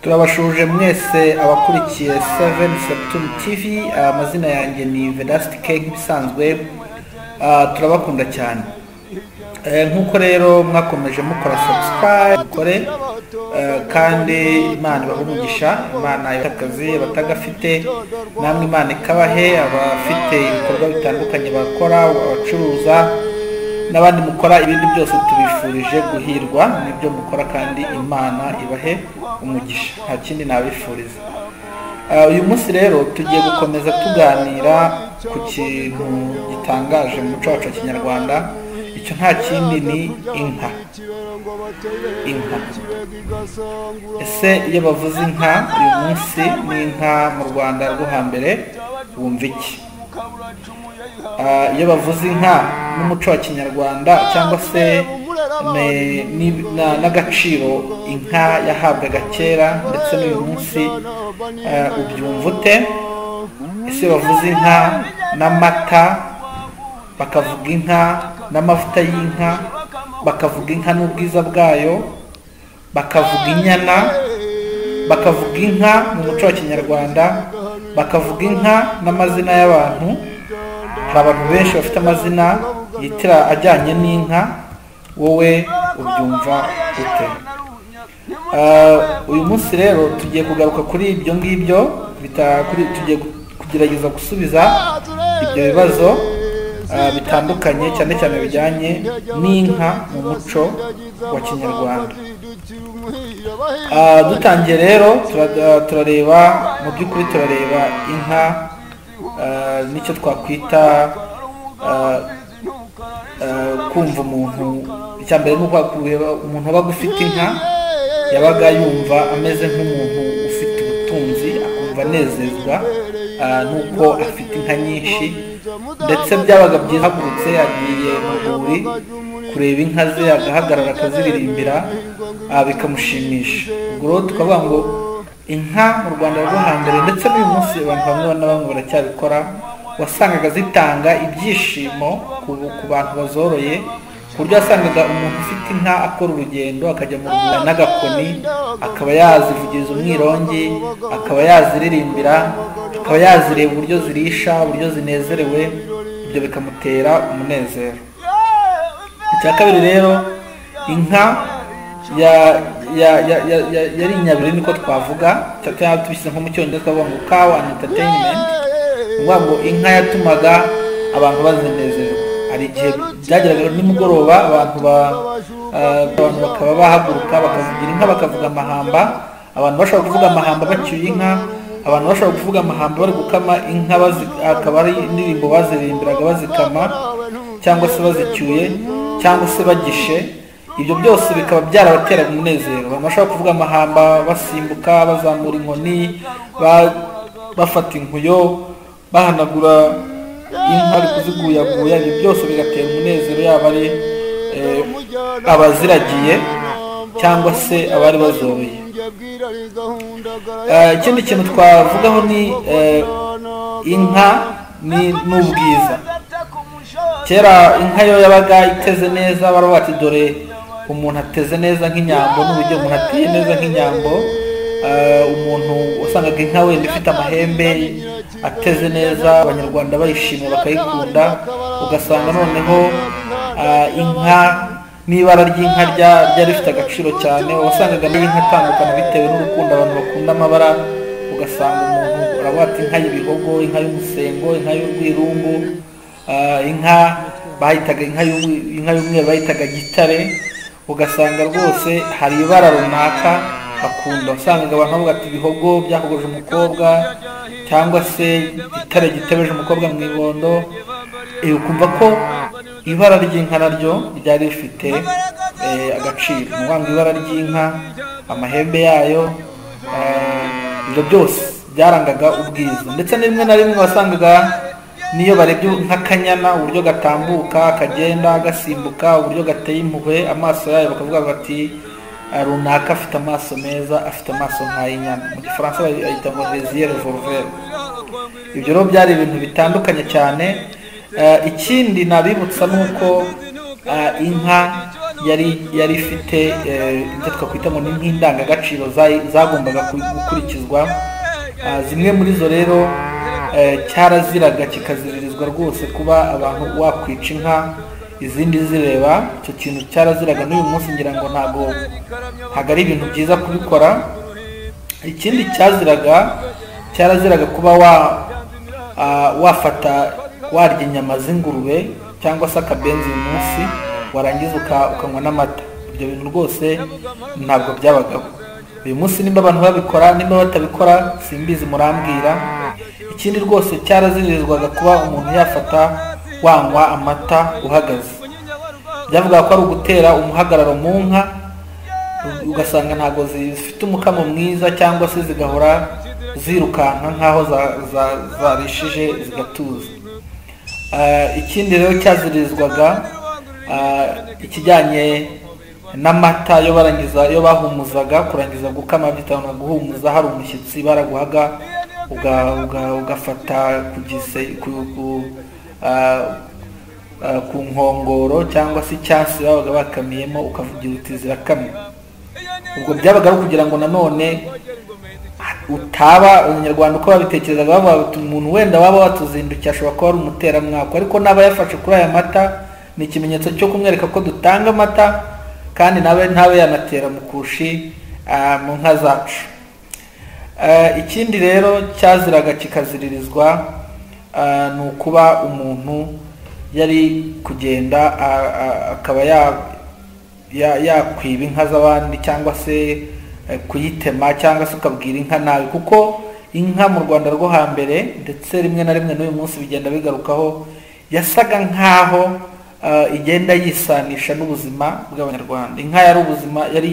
turabashuje mwese abakurikiye 7 September TV ah, amazina yanjye ni Vedasti K nk'ibisanzwe Ah, turabakunda cyane Eh, nk'uko rero mwakomeje mukora subscribe mukore eh, kandi imana ibahe umugisha imana y'akazi abatagafite namwe imana ikabahe abafite ibikorwa bitandukanye bakora abacuruza n'abandi mukora ibindi byose tubifurije guhirwa n'ibyo mukora kandi imana ibahe umugisha nta kindi nabifuriza Ah, uyu munsi rero tugiye gukomeza tuganira ku kintu gitangaje mu muco wacu wa kinyarwanda icyo nta kindi ni inka inka ese iyo bavuze inka uyu munsi n'inka mu rwanda rwo hambere wumva iki Ah, iyo bavuze inka n'umuco wa kinyarwanda cyangwa se ne- ni- na- n'agaciro inka yahabwaga kera ndetse n'uyu munsi ah, ubyumva ute ese bavuze inka n'amata bakavuga inka n'amavuta y'inka bakavuga inka n'ubwiza bwayo bakavuga inyana bakavuga inka mu muco wa kinyarwanda bakavuga inka n'amazina y'abantu hari abantu benshi bafite amazina yitira ajyanye n'inka wowe ubyumva ute Ah, uyu munsi rero tugiye kugaruka kuri ibyo ngibyo bita- kuri- tugiye gu- kugerageza gusubiza ibyo bibazo ah, bitandukanye cyane cyane bijyanye n'inka mu muco wa kinyarwanda Ah, dutangiye rero tura- ah, turareba mu by'ukuri turareba inka ah, n'icyo twakwita ah, ah, kumva umuntu icya mbere ni uko kureba umuntu wabaga ufite inka yabaga yumva ameze nk'umuntu ufite ubutunzi akumva anezezwa ah, n'uko afite inka nyinshi ndetse byabaga byihagurutse yagiye mu rwuri kureba inka ze agahagarara akaziririmbira ah, bikamushimisha ubwo rero tukavuga ngo inka mu rwanda rwo hambere ndetse n'uyu munsi abantu bamwe na bamwe baracyabikora wasangaga zitanga ibyishimo ku ku bantu bazoroye ku buryo wasangaga umuntu ufite inka akora urugendo akajya mu rwanda n'agakoni akaba yazivugiriza umwirongi akaba yaziririmbira akaba yazireba uburyo zirisha uburyo zinezerewe ibyo bikamutera umunezero icya kabiri rero inka ya- ya- ya- ya- ya- yari inyabiri niko twavuga cyangwa tubishyize nko mu cyongereza twavuga ngo kawa and entertainment ukuvuga ngo inka yatumaga abantu bazinezerwa hari igihe byageraga nimugoroba abantu ba ah, abantu bakaba bahaguruka bakavugira inka bakavuga amahamba abantu bashobora kuvuga amahamba bacyuye inka abantu bashobora kuvuga amahamba bari gukama inka bazi- akaba ari indirimbo bazirimbiraga bazikama cyangwa se bazicyuye cyangwa se bagishe ibyo byose bikaba byarabateraga umunezero abantu bashobora kuvuga amahamba basimbuka bazamura inkoni ba- bafata inkuyo bahanagura inka bari kuziguyaguya ibyo byose bigatera umunezero yaba ari eh, abaziragiye cyangwa se abari bazoroye Eh, ikindi kintu twavugaho ni eh, inka ni n'ubwiza kera inka yo yabaga iteze neza baravuga ati dore umuntu ateze neza nk'inyambo n'uburyo umuntu ateye neza nk'inyambo Ah, umuntu wasangaga inka wenda ifite amahembe ateze neza abanyarwanda bayishima bakayikunda ugasanga noneho ah, inka n'ibara ry'inka rya- ryari rifite agaciro cyane wasangaga n'inka atandukana bitewe n'urukundo abantu bakunda amabara ugasanga umuntu aravuga ati inka y'ibihogo inka y'umusengo inka y'urwirungu Ah, inka bahitaga inka y'umwe- inka y'umweru bahitaga gitare ugasanga rwose hari ibara runaka bakunda wasangaga abantu bavuga ati ibihogo byahogoje umukobwa cyangwa se itare gitebeje umukobwa mu ibondo Eh, ukumva ko ibara ry'inka naryo ryari rifite eh, agaciro ni ukuvuga ngo ibara ry'inka amahembe yayo eh, ibyo byose byarangaga ubwiza ndetse na rimwe na rimwe wasangaga niyo barebye nk'akanyana uburyo gatambuka kagenda gasimbuka uburyo gateye impuhwe amaso yayo bakavuga bati "Ah, runaka afite amaso meza afite amaso nk'ay'inyana mu gifaransa bayita ngo vesiyere voruvere ibyo rero byari ibintu bitandukanye cyane Eh, ikindi nabibutsa ni uko eh, inka yari yari ifite eh, ibyo twakwita ngo ni nk'indangagaciro za- zagombaga ku- gukurikizwa Ah, zimwe muri zo rero eh, cyaraziraga kikaziririzwa rwose kuba abantu wakwica inka izindi zireba icyo kintu cyaraziraga n'uyu munsi ngira ngo ntabwo ntabwo ari ibintu byiza kubikora ikindi cyaziraga cyaraziraga kuba wa ah, wafata warya inyama z'ingurube cyangwa se akabenzi uyu munsi warangiza uka- ukanywa n'amata ibyo bintu rwose ntabwo byabagaho uyu munsi nimba abantu babikora nimba batabikora simbizi murambwira ikindi rwose cyaraziririzwaga kuba umuntu yafata wanywa amata uhagaze byavugaga ko ari ugutera umuhagararo mu nka ugasanga ntabwo zifite umukamo mwiza cyangwa se zigahora zirukanka nk'aho za- za- zarishije zigatuza Ah, ikindi rero cyaziririzwaga ah, ikijyanye n'amata yo barangiza yo bahumuzaga kurangiza gukama bitanga guhumuza hari umushyitsi baraguhaga uga- uga- ugafata ku gise ku- ku- ah, ah, ku nkongoro cyangwa se icyansi babaga bakamiyemo ukavugira uti zirakamye ubwo byabaga ari ukugira ngo nanone utaba abanyarwanda uko babitekerezaga bavuga bati umuntu wenda waba watuzindukiye ashobora kuba ari umuteramwaka ariko n'aba yafashe kuri aya mata ni ikimenyetso cyo kumwereka ko dutanga amata kandi nawe ntabe yanatera mu kushi ah, mu nka zacu Eh, ikindi rero cyaziraga kikaziririzwa eh, ni ukuba umuntu yari kugenda a- a- akaba ya- ya- yakwiba inka z'abandi cyangwa se eh, kuyitema cyangwa se ukabwira inka nabi kuko inka mu rwanda rwo hambere ndetse rimwe na rimwe n'uyu munsi bigenda bigarukaho yasaga nk'aho eh, igenda yisanisha n'ubuzima bw'abanyarwanda inka yari ubuzima yari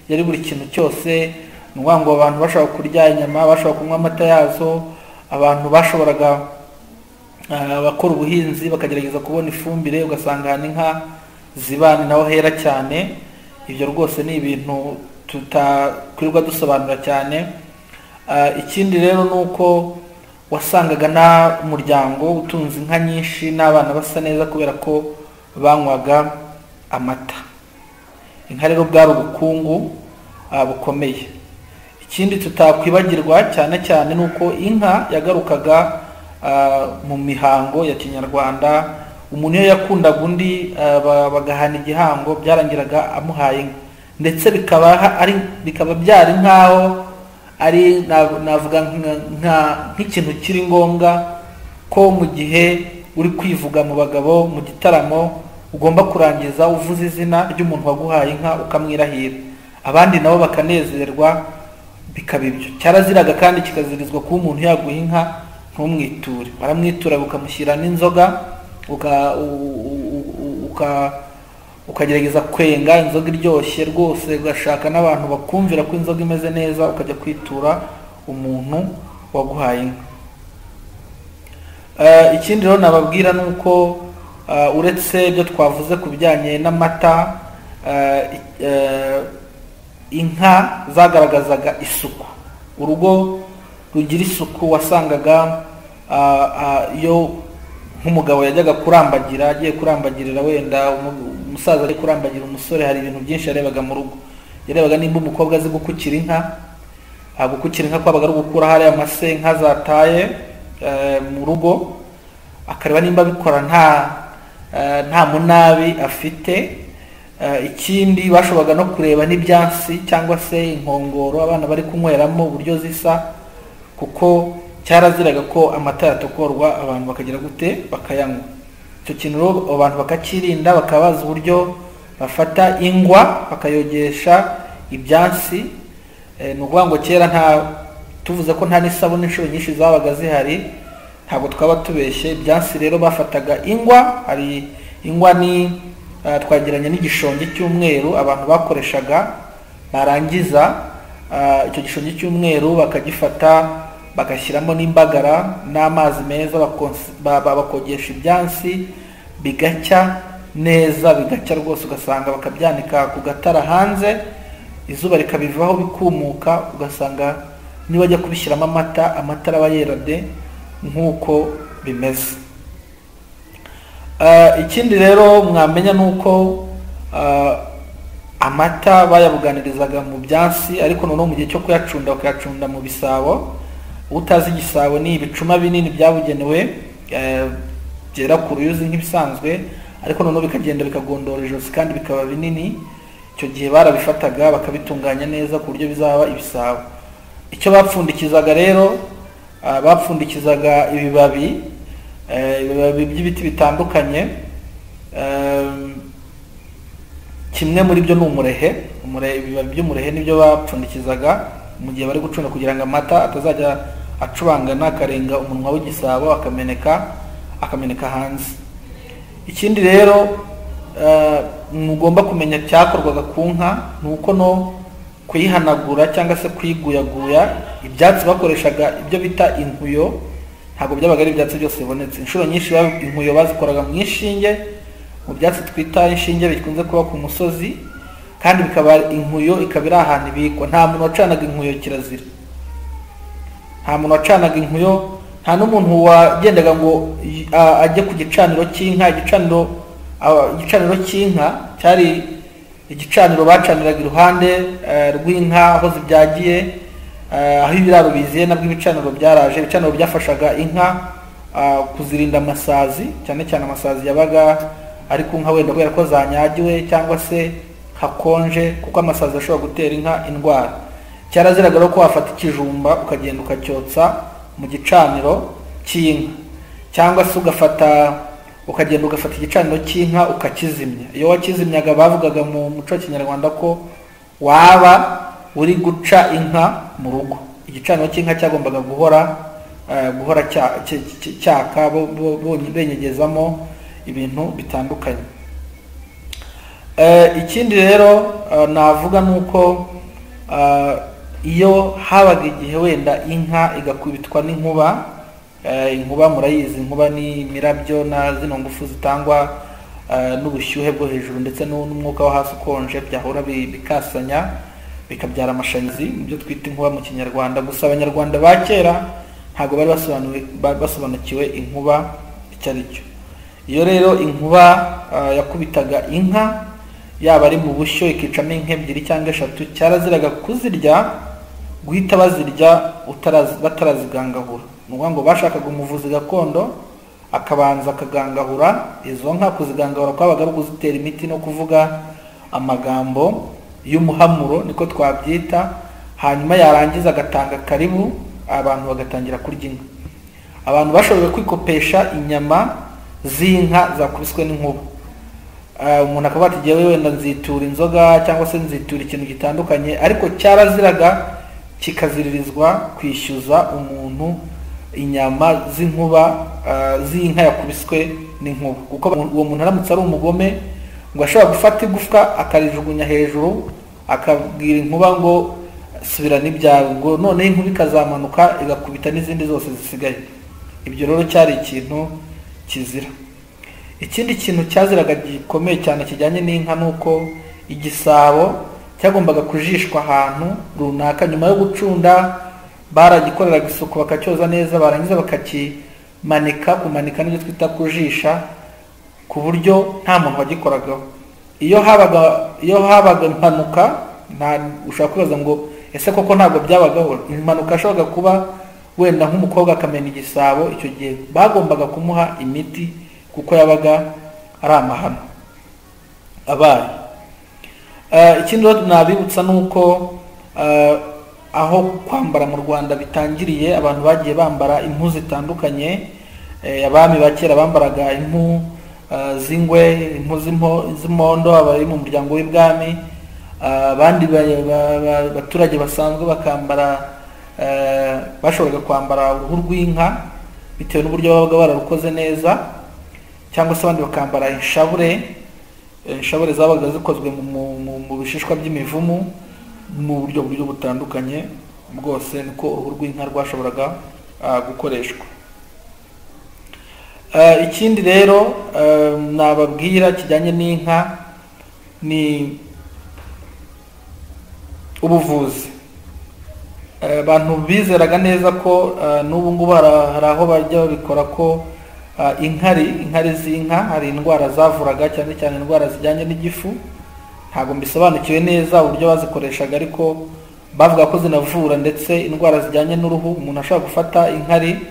yari buri kintu cyose ni ukuvuga ngo abantu bashobora kurya inyama bashobora kunywa amata yazo abantu bashoboraga ah, abakora ubuhinzi bakagerageza kubona ifumbire ugasanga ahantu inka ziba ni naho hera cyane ibyo rwose ni ibintu tutakwirirwa dusobanura cyane Ah, ikindi rero ni uko wasangaga nta muryango utunze inka nyinshi n'abana basa neza kubera ko banywaga amata inka rero bwari ubukungu ah, bukomeye ikindi tutakwibagirwa cyane cyane ni uko inka yagarukaga ah, mu mihango ya kinyarwanda umuntu iyo yakundaga undi ah, ba- bagahana igihango byarangiraga amuhaye inka ndetse bikaba ha- ari bikaba byari nk'aho ari na- navuga nka- nka- nk'ikintu kiri ngombwa ko mu gihe uri kwivuga mu bagabo mu gitaramo ugomba kurangiza uvuze izina ry'umuntu waguhaye inka ukamwirahira abandi nabo bakanezerwa bikaba ibyo cyaraziraga kandi kikazirizwa kuba umuntu yaguha inka ntumwiture baramwitura ukamushyira n'inzoga uka- u- u- u- u- uka- ukagerageza kwenga inzoga iryoshye rwose ugashaka n'abantu bakumvira ko inzoga imeze neza ukajya kwitura umuntu waguhaye inka Eh, ikindi rero nababwira ni uko eh, uretse ibyo twavuze ku bijyanye n'amata eh, i- eh, inka zagaragazaga isuku urugo rugira isuku wasangaga ah, ah, iyo nk'umugabo yajyaga kurambagira agiye kurambagirira wenda umu- umusaza ari kurambagira umusore hari ibintu byinshi yarebaga mu rugo yarebaga nimba umukobwa azi gukukira inka Ah, gukukira inka kwabaga ari ugukura hariya amase inka zataye eh, mu rugo akareba nimba abikora nta eh, nta munabi afite Eh, ikindi bashoboraga no kureba n'ibyansi cyangwa se inkongoro abana bari kunyweramo uburyo zisa kuko cyaraziraga ko amata yatokorwa abantu bakagira gute bakayanywa icyo kintu rero abantu bakakirinda bakaba bazi uburyo bafata ingwa bakayogesha ibyansi Eh, ni ukuvuga ngo kera nta tuvuze ko nta n'isabune inshuro nyinshi zabaga zihari ntabwo twaba tubeshye ibyansi rero bafataga ingwa hari ingwa ni eh, twagereranya n'igishongi cy'umweru abantu bakoreshaga barangiza eh, icyo gishongi cy'umweru bakagifata bagashyiramo n'imbagara n'amazi meza bakonsi- ba- ba- bakogesha ibyansi bigacya neza bigacya rwose ugasanga bakabyanika ku gatara hanze izuba rikabivaho bikumuka ugasanga niba ajya kubishyiramo amata amata araba yera de nk'uko bimeze Ah, ikindi rero mwamenya ni uko ah, amata bayabuganirizaga mu byansi ariko noneho mu gihe cyo kuyacunda bakayacunda mu bisabo utazi igisabo ni ibicuma binini byabugenewe eh, byera ku ruyuzi nk'ibisanzwe ariko noneho bikagenda bikagondora ijosi kandi bikaba binini icyo gihe barabifataga bakabitunganya neza ku buryo bizaba ibisabo icyo bapfundikizaga rero ah, bapfundikizaga ibibabi eh, ibibabi by'ibiti bitandukanye Ehm, kimwe muri byo ni umurehe umurehe ibibabi by'umurehe nibyo bapfundikizaga mu gihe bari gucunda kugira ngo amata atazajya acubangana akarenga umunwa w'igisabo akameneka akameneka hanze ikindi rero eh, mugomba kumenya cyakorwaga ku nka ni uko no kuyihanagura cyangwa se kuyiguyaguya ibyatsi bakoreshaga ibyo bita inkuyo ntabwo byabaga ari ibyatsi byose bibonetse inshuro nyinshi ba- inkuyo bazikoraga mu ishinge mu byatsi twita inshinge bikunze kuba ku musozi kandi bikaba inkuyo ikaba iri ahantu ibikwa nta muntu wacanaga inkuyo kirazira nta muntu wacanaga inkuyo nta n'umuntu wagendaga ngo y- a- ajye ku gicaniro cy'inka igicaniro a- igicaniro cy'inka cyari igicaniro bacaniraga iruhande eh, rw'inka aho zibyagiye eh, aho ibiraro biziye nabwo ibicaniro byaraje ibicaniro byafashaga inka ah, kuzirinda amasazi cyane cyane amasazi yabaga ari ku nka wenda kubera ko zanyagiwe cyangwa se hakonje kuko amasazi ashobora gutera inka indwara cyaraziraga rero ko wafata ikijumba ukagenda ukacyotsa mu gicaniro cy'inka cyangwa se ugafata ukagenda ugafata igicaniro cy'inka ukakizimya iyo wakizimyaga bavugaga mu muco wa kinyarwanda ko waba uri guca inka mu rugo igicaniro cy'inka cyagombaga guhora eh, guhora cya- cya- cya- cyaka bo- bo- bo- benyegezamo ibintu bitandukanye Eh, ikindi rero eh, navuga ni uko eh, iyo habaga igihe wenda inka igakubitwa n'inkuba eh, inkuba murayizi inkuba ni imirabyo na zino ngufu zitangwa eh, n'ubushyuhe bwo hejuru ndetse n'u- n'umwuka wo hasi ukonje byahura bi- bikasanya bikabyara amashanyarazi nibyo twita inkuba mu kinyarwanda gusa abanyarwanda ba kera ntabwo bari basobanuwe- ba- basobanukiwe inkuba icyo ari cyo iyo rero inkuba ah, yakubitaga inka yaba ari mu bushyo ikicamo inka ebyiri cyangwa eshatu cyaraziraga kuzirya guhita bazirya utarazi- batarazigangahura ni ukuvuga ngo bashakaga umuvuzi gakondo akabanza akagangahura izo nka kuzigangahura kwabaga ari ukuzitera imiti no kuvuga amagambo y'umuhamuro niko twabyita hanyuma yarangiza agatanga karibu abantu bagatangira kurya inka abantu bashoboye kwikopesha inyama z'inka zakubiswe n'inkuba Ah, umuntu akavuga ati jyewe wenda nzitura inzoga cyangwa se nzitura ikintu gitandukanye ariko cyaraziraga kikaziririzwa kwishyuza umuntu inyama z'inkuba ah, z'inka yakubiswe n'inkuba kuko uwo muntu aramutse ari umugome ngo ashobora gufata igufwa akarijugunya hejuru akabwira inkuba ngo subirana ibyawe ngo noneho inkuba ikazamanuka igakubita n'izindi zose zisigaye ibyo rero cyari ikintu kizira ikindi kintu cyaziraga gikomeye cyane kijyanye n'inka ni uko igisabo cyagombaga kujishwa ahantu runaka nyuma yo gucunda baragikoreraga isuku bakacyoza neza barangiza bakakimanika kumanika n'ibyo twita kujisha ku buryo nta muntu wagikoragaho iyo habaga iyo habaga impanuka nta ushobora kwibaza ngo ese koko ntabwo byabagaho impanuka yashoboraga kuba wenda nk'umukobwa akamena igisabo icyo gihe bagombaga kumuha imiti kuko yabaga ari amahano abaye Eh, ikindi rero nabibutsa ni uko eh, aho kwambara mu rwanda bitangiriye abantu bagiye bambara impu zitandukanye Eh, abami ba kera bambaraga impu eh, z'ingwe impu z'impo- z'imondo abari mu muryango w'ibwami Eh, abandi ba- ba- ba- baturage basanzwe bakambara eh, bashoboraga kwambara uruhu rw'inka bitewe n'uburyo babaga bararukoze neza cyangwa se abandi bakambara inshabure Eh, inshabure zabaga zikozwe mu, mu, mu, mu bishishwa by'imivumu mu buryo buryo butandukanye bwose niko uruhu rw'inka rwashoboraga ah, gukoreshwa Eh, ikindi rero eh, nababwira kijyanye n'inka ni ubuvuzi Eh, abantu bizeraga neza ko eh, n'ubu ngubu hari hari aho bajya babikora ko eh, inkari inkari z'inka hari indwara zavuraga cyane cyane indwara zijyanye n'igifu ntabwo mbisobanukiwe neza uburyo bazikoreshaga ariko bavuga ko zinavura ndetse indwara zijyanye n'uruhu umuntu ashobora gufata inkari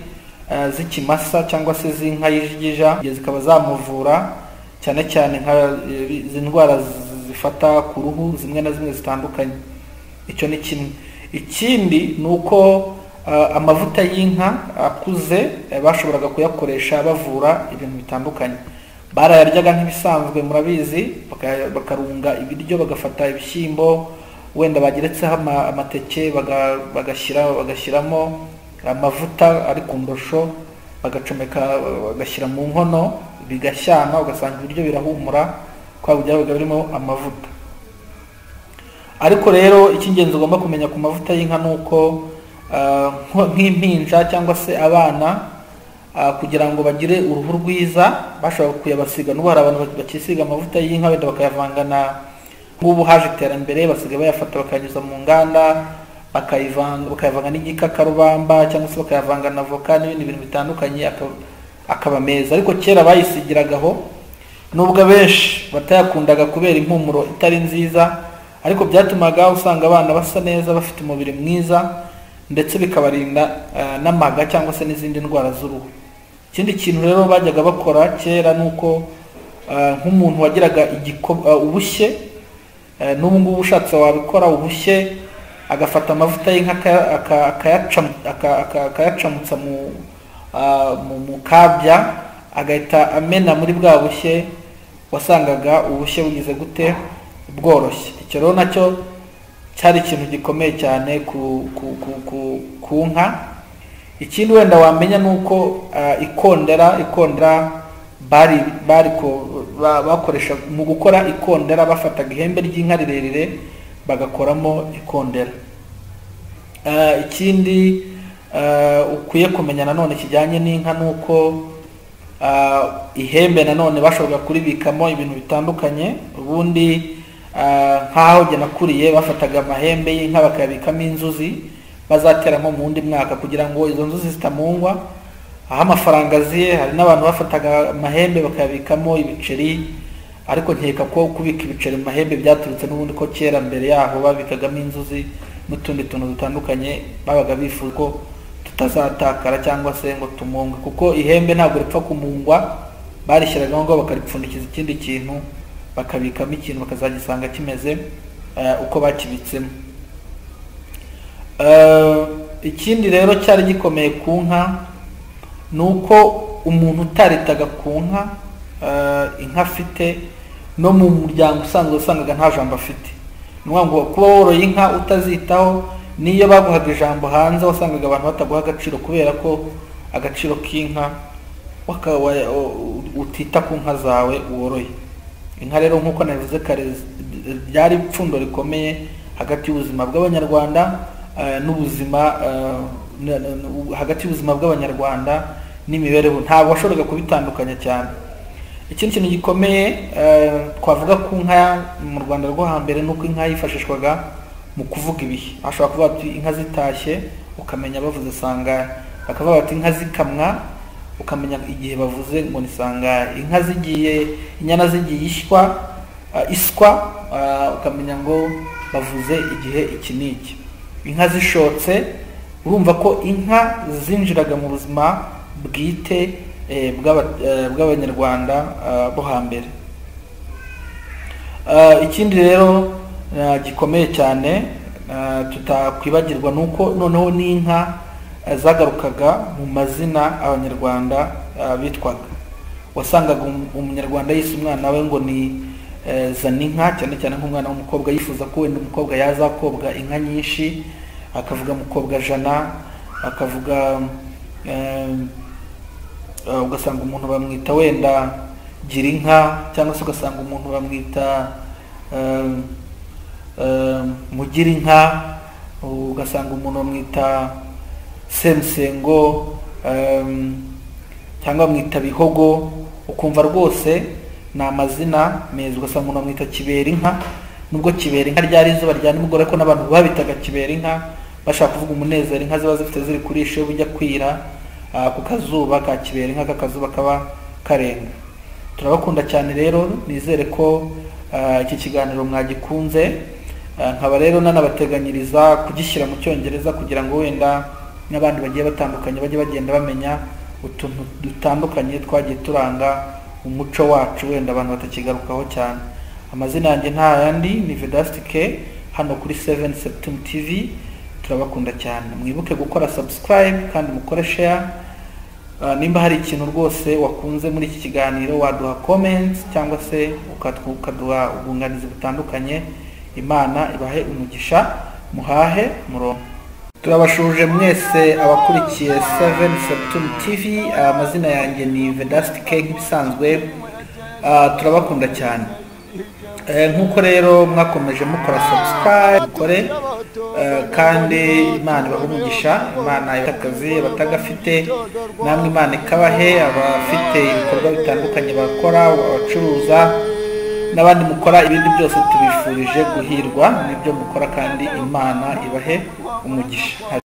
eh, z'ikimasa cyangwa se z'inka y'ijigija zikaba zamuvura cyane cyane nka eh, izi ndwara z- zifata ku ruhu zimwe na zimwe zitandukanye icyo ni kimwe ikindi ni uko eh, amavuta y'inka akuze eh, bashoboraga kuyakoresha bavura ibintu bitandukanye barayaryaga nk'ibisanzwe murabizi baka- bakarunga ibiryo bagafata ibishyimbo wenda bageretseho ama- amateke baga- bagashyira bagashyiramo amavuta ari ku ndosho bagacomeka bagashyira mu nkono bigashyana ugasanga ibiryo birahumura kubera byabaga birimo amavuta ariko rero icy'ingenzi ugomba kumenya ku mavuta y'inka ni uko ah, nko- nk'impinja cyangwa se abana ah, kugira ngo bagire uruhu rwiza bashobora kuyabasiga n'ubu hari abantu bakisiga amavuta y'inka wenda bakayavanga na nk'ubu haje iterambere basigaye bayafata bakayanyuza mu nganda bakayivanga bakayavanga n'igikakarubamba cyangwa se bakayavanga na voka n'ibindi bintu bitandukanye akaba, akaba meza ariko kera bayisigiragaho nubwo abenshi batayakundaga kubera impumuro itari nziza ariko byatumaga usanga abana basa neza bafite umubiri mwiza ndetse bikabarinda eh, n'amaga cyangwa se n'izindi ndwara z'uruhu ikindi kintu rero bajyaga bakora kera ni uko eh, nk'umuntu wagiraga igiko- eh, ubushye eh, n'ubu ngubu ushatse wabikora ubushye agafata amavuta y'inka aka- aka- akayacamu- aka- aka- akayacamutsa mu ah, mu- mu kabya agahita amena muri bwa bushye wasangaga ubushye bugize gute bworoshye icyo rero nacyo cyari ikintu gikomeye cyane ku, ku, ku, ku, ku nka ikindi wenda wamenya ni uko ah, ikondera ikondera bari bari ko- ba- bakoresha mu gukora ikondera bafataga ihembe ry'inka rirerire bagakoramo ikondera Eh, ikindi eh, ukwiye kumenya nanone kijyanye n'inka ni uko eh, ihembe nanone bashoboraga kuribikamo ibintu bitandukanye ubundi eh, nk'aho jye nakuriye bafataga amahembe y'inka bakayabikamo inzuzi bazateramo mu wundi mwaka kugira ngo izo nzuzi zitamungwa aho amafaranga aziye hari n'abantu bafataga amahembe bakayabikamo ibiceri ariko nkeka ko kubika ibiceri mu mahembe byaturutse n'ubundi ko kera mbere yaho babikagamo inzuzi n'utundi tuntu dutandukanye babaga bifuza ko tutazatakara cyangwa se ngo tumunge kuko ihembe ntabwo ripfa kumungwa barishyiragaho ngo bakaripfundikiza ikindi kintu bakabikamo ikintu bakazagisanga kimeze eh, uko bakibitsemo Eh, ikindi rero cyari gikomeye ku nka ni uko umuntu utaritaga ku nka eh, inka afite no mu muryango usanzwe usangaga nta jambo afite ni ukuvuga ngo kuba woroye inka utazitaho n'iyo baguhaga ijambo hanze wasangaga abantu bataguha agaciro kubera ko agaciro k'inka waka- wa- u- utita ku nka zawe woroye inka rero nk'uko nabivuze kare ryari ipfundo rikomeye hagati y'ubuzima bw'abanyarwanda eh, n'ubuzima eh, na- na- na- hagati y'ubuzima bw'abanyarwanda n'imibereho ntabwo washoboraga kubitandukanya cyane ikindi kintu gikomeye eh, twavuga ku nka mu rwanda rwo hambere ni uko inka yifashishwaga mu kuvuga ibihe ashobora kuvuga ati inka zitashye ukamenya bavuze sangahe bakavuga bati inka zikamwa ukamenya igihe bavuze ngo ni sangahe inka zigiye inyana zigiye ishywa ah, iswa ah, ukamenya ngo bavuze igihe iki n'iki inka zishotse urumva ko inka zinjiraga mu buzima bwite eh, bw'aba- eh, bw'abanyarwanda ah, bo hambere Ah, ikindi rero ah, gikomeye cyane ah, tutakwibagirwa ni uko noneho n'inka ah, zagarukaga mu mazina abanyarwanda ah, bitwaga wasangaga um- umunyarwanda yise umwana we ngo ni eh, zaninka cyane cyane nk'umwana w'umukobwa yifuza ko wenda umukobwa yazakobwa inka nyinshi akavuga mukobwa jana akavuga eh, Uh, ugasanga umuntu bamwita wenda gira inka cyangwa se ugasanga umuntu bamwita um, um, mugira inka ugasanga umuntu bamwita semusengo um, cyangwa bamwita bihogo ukumva rwose ni amazina meza ugasanga umuntu bamwita kibera inka nubwo kibera inka ryari izuba rya nimugoroba ariko n'abantu babitaga kibera inka bashaka kuvuga umunezero inka ziba zifite ziri kurisha iyo bujya kwira ah, ku kazuba ka kibera inka kakazuba kaba karenga turabakunda cyane rero nizere ko ah, iki kiganiro mwagikunze Ah, nkaba rero nanabateganyiriza kugishyira mu cyongereza kugira ngo wenda n'abandi bagiye batandukanye bajye bagenda bamenya utuntu dutandukanye twagiye turanga umuco wacu wenda abantu batakigarukaho cyane amazina yanjye nta yandi ni vedasitike hano kuri 7 septum tv turabakunda cyane mwibuke gukora subscribe kandi mukore share Ah, nimba hari ikintu rwose wakunze muri iki kiganiro waduha comments cyangwa se ukatw- ukaduha ubwunganizi butandukanye imana ibahe umugisha muhahe murongo turabashuje mwese abakurikiye 7 septum tv Ah, amazina yanjye ni vedastic nk'ibisanzwe Ah, turabakunda cyane Eh, nk'uko rero mwakomeje mukora subscribe mukore eh, kandi imana ibahe umugisha imana ibahe akazi abatagafite namwe imana ikabahe abafite ibikorwa bitandukanye bakora abacuruza n'abandi mukora ibindi byose tubifurije guhirwa n'ibyo mukora kandi imana ibahe umugisha